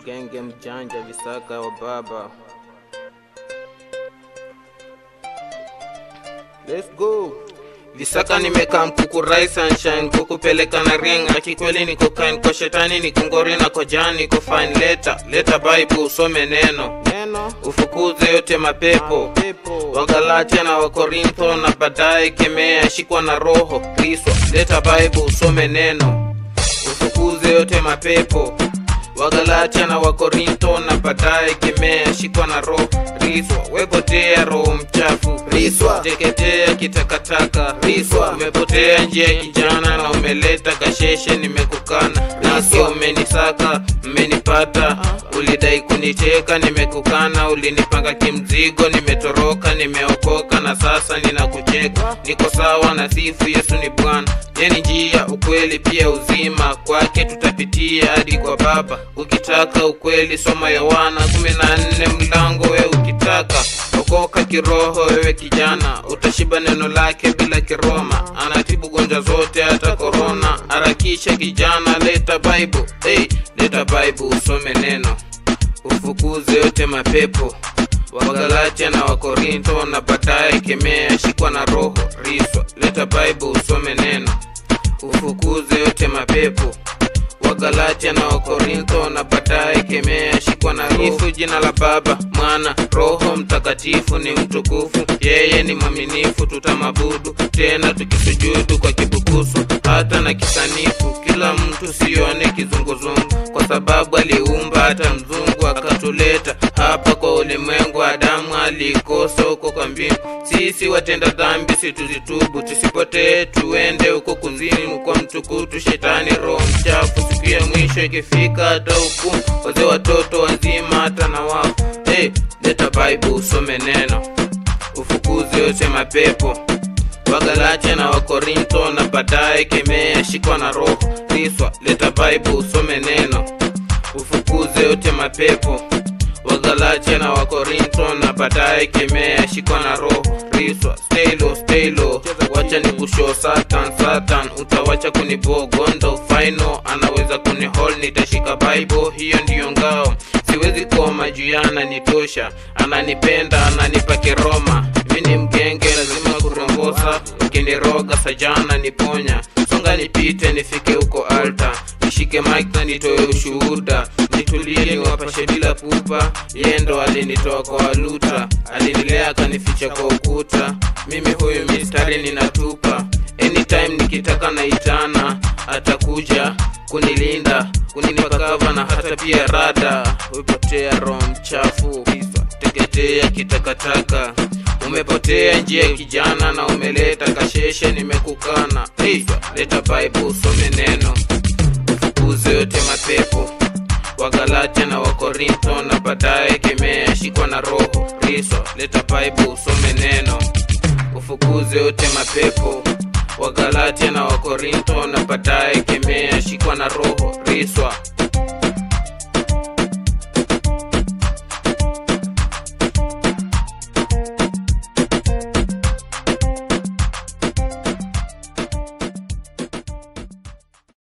genge mjanja visaka wa baba Let's go. Visaka nimekaa mkuku rai sunshine kukupeleka na ring akikweli niko kind kwa shetani niko ngori na kwa jani niko fine leta leta bible usome neno neno ufukuze yote mapepo pepo wagalatia na wakorintho na baadaye kemea shikwa na roho kriswa leta bible usome neno ufukuze yote mapepo wagalatia na wakorintho na baadaye kemea shikwa na roho riswa wepotea roho mchafu riswa teketea kitakataka riswa umepotea njia ya kijana na umeleta kasheshe nimekukana riswa umenisaka mmenipata ulidai kuniteka nimekukana ulinipanga kimzigo nimetoroka nimeokoka na sasa ninakucheka niko sawa na sifu yesu ni bwana yeni njia ukweli pia uzima kwake tutapitia hadi kwa baba ukitaka ukweli soma yohana kumi na nne mlango we ukitaka okoka kiroho wewe kijana utashiba neno lake bila kiroma anatibu gonjwa zote hata korona harakisha kijana leta bible hey, leta bible usome neno ufukuze yote mapepo wagalatia na wakorintho na baadaye kemea shikwa na roho riswa leta bible usome neno ufukuze yote mapepo wagalatia na wakorintho na baadaye kemea shikwa na roho jina la baba mwana roho mtakatifu ni mtukufu yeye ni mwaminifu tutamabudu tena tukisujudu kwa kibukusu hata na kisanifu kila mtu sione kizunguzungu kwa sababu aliumba hata mzungu akatuleta hapa kwa ulimwengu adamu alikosa huko kwa mbingu sisi watenda dhambi situzitubu tusipotee tuende huko kuzimu kwa mtukutu shetani roho mchafu siku ya mwisho ikifika hata hukumu wazee watoto wazima hata na wafu hey, leta bible usome neno ufukuzi yote mapepo wagalatia na wakorintho na baadaye kemea shikwa na roho riswa leta bible usome neno ufukuze yote mapepo wagalatia na wakorintho na baadaye kemea shikwa na roho riswa stelo stelo wacha ni kushow satan satan utawacha kunibogondo final anaweza kunihol nitashika bible hiyo ndiyo ngao siwezi koma juu yana nitosha ananipenda ananipa kiroma mi ni mgenge lazima kurombosa ukiniroga sajana niponya songa nipite nifike huko alta nishike mike na nitoe ushuhuda nitulie niwapashe bila pupa yendo alinitoa kwa waluta alinilea akanificha kwa ukuta mimi huyu mistari ninatupa anytime nikitaka naitana atakuja kunilinda kunipakava na hata pia rada upotea roho mchafu teketea kitakataka umepotea njia ya kijana na umeleta kasheshe nimekukana hey, leta bible usome neno ufukuze yote mapepo wagalatia na wakorintho na baadaye kemea shikwa na roho riswa leta bible usome neno ufukuze yote mapepo wagalatia na wakorintho na baadaye kemea shikwa na roho riswa